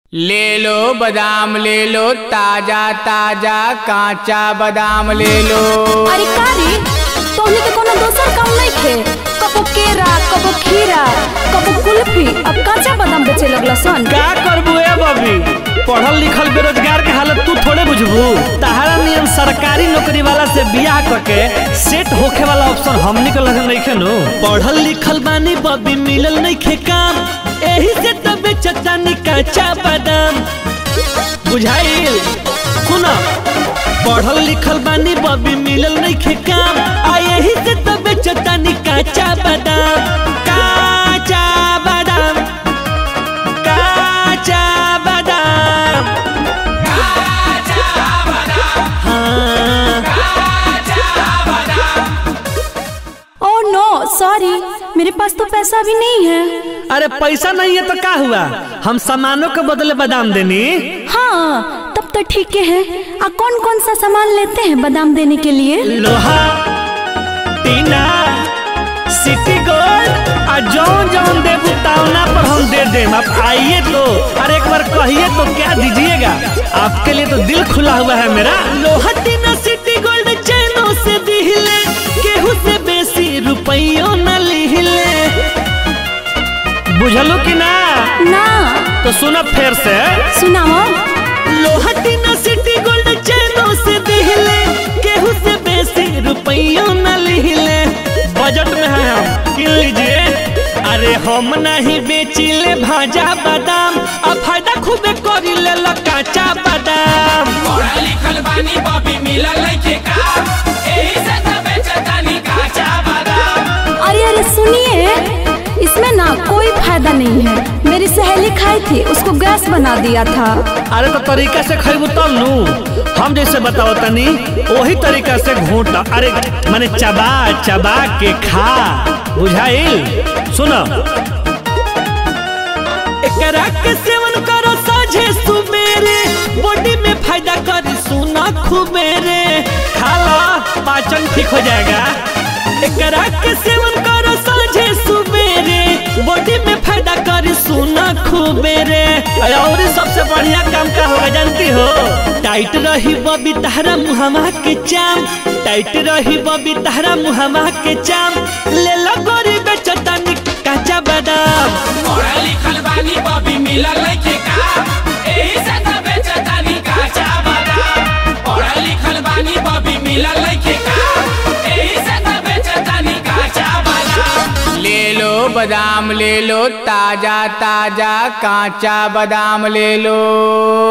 ले लो बादाम ले लो ताजा ताजा कांचा बादाम ले लो अरे का रे तोहनी के कोनो दोसर काम नहीं थे कबो केरा कबो खीरा कबो कुल्फी अब काचा बादाम बेचे लगला सन का करबू ए बबी पढ़ल लिखल बेरोजगार के हालत तू थोड़े बुझबू तहारा नियम सरकारी नौकरी वाला से बियाह करके सेट होखे वाला ऑप्शन हमनी के लगे नहीं खेनु पढ़ल लिखल बानी बबी मिलल नहीं खे काम एही से तो बेचतानी काचा बादाम बुझाइल सुनो पढ़ल लिखल बानी बबी मिलल नहीं खे काम आ यही से तो बेचतानी काचा बादाम काचा बादाम काचा बादाम हाँ ओह नो सॉरी मेरे पास तो पैसा भी नहीं है अरे पैसा नहीं है तो का हुआ हम सामानों के बदले बादाम देनी हाँ तब तो ठीक है आ कौन कौन सा सामान लेते हैं बादाम देने के लिए लोहा टीना सिटी गोल्ड आ जौन जौन देबू तावना पर हम दे देम आप आइए तो अरे एक बार कहिए तो क्या दीजिएगा आपके लिए तो दिल खुला हुआ है मेरा लोहा टीना सिटी गोल्ड चैनो से दिहिले केहू से बेसी रुपयों न लिहिले बुझलो कि ना ना तो सुनो फिर से सुनाओ लोहटीना सिटी गोल्ड चैनो से दिहिले केहू से बेसी रुपयों न लिहिले बजट में है हम किन लीजिए अरे हम नहीं बेचिले भाजा बादाम अब फायदा खूबे करी ले लो काचा बादाम पढ़ल लिखल बानी बॉबी मिलल लइके का एही से त बेचतानी काचा बादाम अरे अरे सुनिए इसमें ना कोई फायदा नहीं है मेरी सहेली खाई थी उसको गैस बना दिया था अरे तो तरीका से खैबू तब नू हम जैसे बताओ तनी वही तरीका से घूट अरे माने चबा चबा के खा बुझाइल सुनो एकरा के सेवन करो साझे सुबेरे बॉडी में फायदा करी सुना खुबेरे खा लो पाचन ठीक हो जाएगा एकरा के सेवन करो साझे सुबेरे बॉडी में फायदा करी सुना खुबेरे और सबसे बढ़िया काम का होगा जानती हो टाइट रही बबी तहरा मुहमा के चाम टाइट रही बबी तहरा मुहमा के चाम ले लो गोरी बेचतानी काचा बादाम पढ़ल लिखल बानी बॉबी मिलल लइके का एही से त बेचतानी काचा बादाम पढ़ल लिखल बानी बॉबी मिलल लइके का एही से त बेचतानी काचा बादाम ले लो बादाम ले लो ताजा ताजा कांचा बादाम ले लो